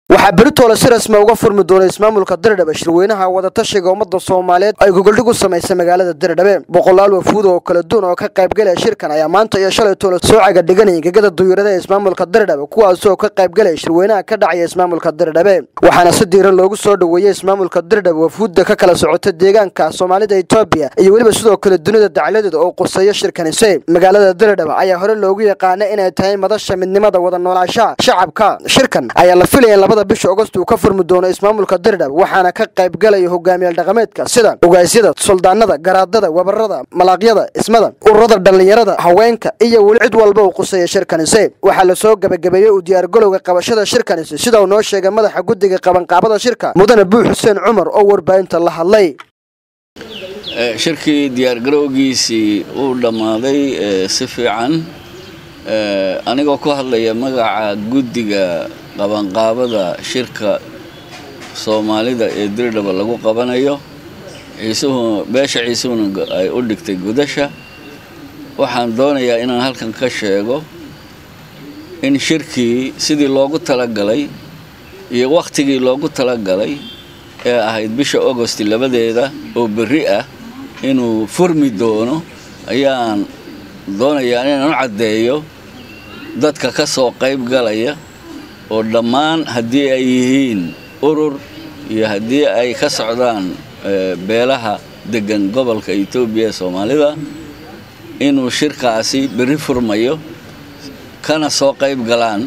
waxaa beritoole si rasmi uga furmi doona ismaamulka dirdhabe shirweynaha wadatashiga ummadda soomaaliyeed ay gogoldhig u samaysay magaalada dirdhabe boqolaal wafuud oo kala duwan oo ka qaybgalaya shirkan ayaa maanta iyo shalay toole soo caga dhiganaya gegada duyuurada ee ismaamulka dirdhabe kuwaasoo ka qaybgalaya shirweynaha ka dhacaya ismaamulka dirdhabe waxaana si diiran loogu soo dhoweeyey ismaamulka dirdhabe wafuudda ka kala socota deegaanka soomaalida etoobiya iyo weliba sidoo kale dunida dacladeeda oo quseeya shirkanise magaalada dirdhabe ayaa hore loogu yaqaana inay tahay madasha midnimada wada noolaashaha shacabka shirkan ayaa la filaya in labada bisha agost uu ka furmi doono ismaamulka dirdhab waxaana ka qaybgalaya hogaamiyaal dhaqameedka sida ogaasyada suldaanada garaadada wabarada malaaqyada ismada ururada dhallinyarada haweenka iyo weli cid walba uu quseeya shirkanise waxaa lasoo gebagabeeyey u diyaargalowga qabashada shirkanise sida uu noo sheegay madaxa guddiga qabanqaabada shirka mudane buu xuseen cumar oo warbaahinta la hadlay shirkii diyaargarowgiisii uu dhammaaday si fiican anigoo ku hadlaya magaca guddiga qabanqaabada shirka soomaalida ee dirdhaba lagu qabanayo ciisuhu beesha ciisuhuna ay u dhigtay gudasha waxaan doonayaa inaan halkan ka sheego in shirkii sidii loogu talagalay iyo wakhtigii loogu talagalay ee ahayd bisha agosti labadeeda oo berri ah inuu furmi doono ayaan doonayaa inaan u caddeeyo dadka ka soo qayb galaya oo dhammaan haddii ay yihiin urur iyo haddii ay ka socdaan beelaha degan gobolka etoobiya ee soomaalida inuu shirkaasi berri furmayo kana soo qayb galaan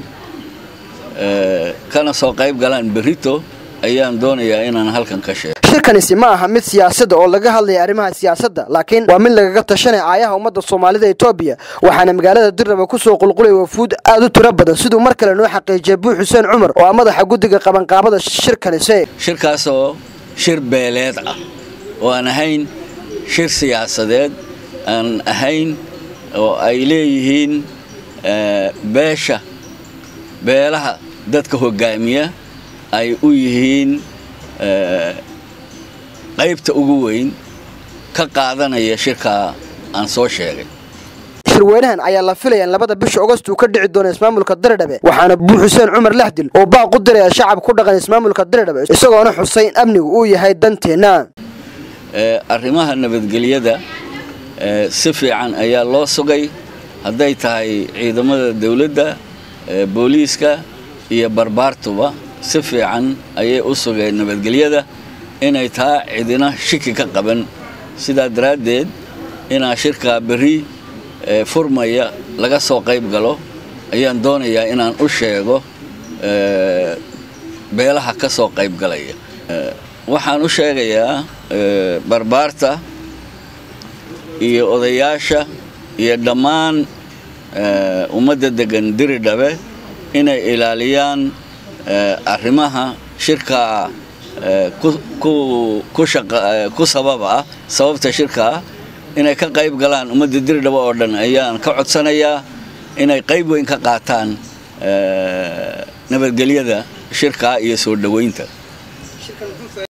kana soo qayb galaan berrito ayaan doonayaa inaan halkan ka sheego shirkanisi ma aha mid siyaasadda oo laga hadlaya arrimaha siyaasadda laakiin waa mid lagaga tashanaya aayaha ummadda soomaalida etoobiya waxaana magaalada dirdhaba kusoo qulqulaya wafuud aad u tiro badan siduu mar kale noo xaqiijiyay buu xuseen cumar oo ah madaxa guddiga qabanqaabada shirkanise shirkaasoo shir beeleed ah oo aan ahayn shir siyaasadeed aan ahayn oo ay leeyihiin beesha beelaha dadka hogaamiya ay u yihiin qaybta ugu weyn ka qaadanaya shirkaa aan soo sheegay shirweynahan ayaa la filaya in labada bisha agost uu ka dhici doono ismaamulka dirdhabe waxaana buu xuseen cumar laxdil oo baaq u diraya shacab ku dhaqan ismaamulka dirdhabe isagoona xusay in amnigu uu yahay danteenna arrimaha nabadgelyada si fiican ayaa loo sugay hadday tahay ciidamada dawladda booliiska iyo barbaartuba si fiican ayay u sugeen nabadgelyada inay taa cidina shiki ka qaban sidaa daraaddeed inaa shirkaa berri furmaya laga soo qayb galo ayaan doonayaa inaan u sheego beelaha ka soo qayb galaya waxaan u sheegayaa barbaarta iyo odayaasha iyo dhammaan ummadda degan diridhabe inay ilaaliyaan arrimaha shirkaa ku sababa ah sababta shirkaa inay ka qayb galaan ummadda diridhaba oo dhan ayaan ka codsanayaa inay qayb weyn ka qaataan nabadgelyada shirkaa iyo soo dhoweynta